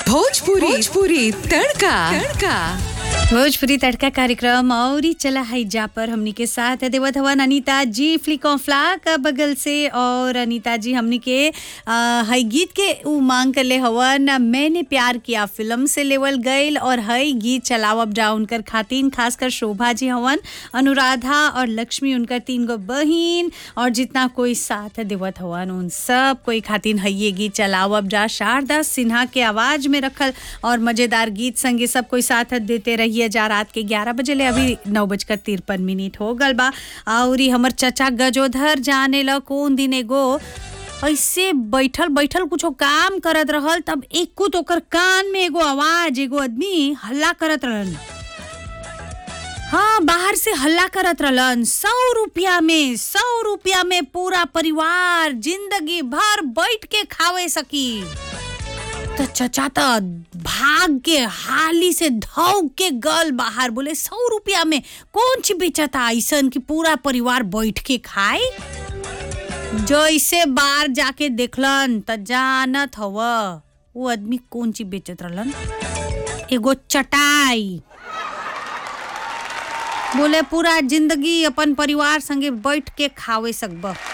भोजपुरी भोजपुरी तड़का तड़का भोजपुरी तड़का कार्यक्रम और ही चला है जा पर हमनी के साथ है देवत हवन अनीता जी फ्लिको फ्लाक बगल से और अनीता जी हमनी के आ, हई गीत के उ मांग कर ले हवन मैंने प्यार किया फिल्म से लेवल गईल और हई गीत चलाव अप डाउन कर खातिन खासकर शोभा जी हवन अनुराधा और लक्ष्मी उनकर तीन गो बहिन और जितना कोई साथ है देवत हवन उन सब कोई खातिन हई ये गीत चलाव अब जा शारदा सिन्हा के आवाज में रखल और मजेदार गीत संगे सब कोई साथ देते रहिए जा रात के 11 बजे ले अभी नौ बजकर तिरपन मिनट हो गल बा और हमर चचा गजोधर जाने ल कौन दिन एगो ऐसे बैठल बैठल कुछो काम करत रहल तब एक कुछ ओकर कान में एगो आवाज एगो आदमी हल्ला करत रहल हाँ बाहर से हल्ला करत रहलन सौ रुपया में सौ रुपया में पूरा परिवार जिंदगी भर बैठ के खावे सकी तो चचा तो भाग के हाली से धौक के गल बाहर बोले सौ रुपया में कौन ची बेचता ऐसन कि पूरा परिवार बैठ के खाए जैसे बाहर जाके देखलन त जानत हव वो आदमी कौन ची बेचत रहलन एगो चटाई बोले पूरा जिंदगी अपन परिवार संगे बैठ के खावे सकब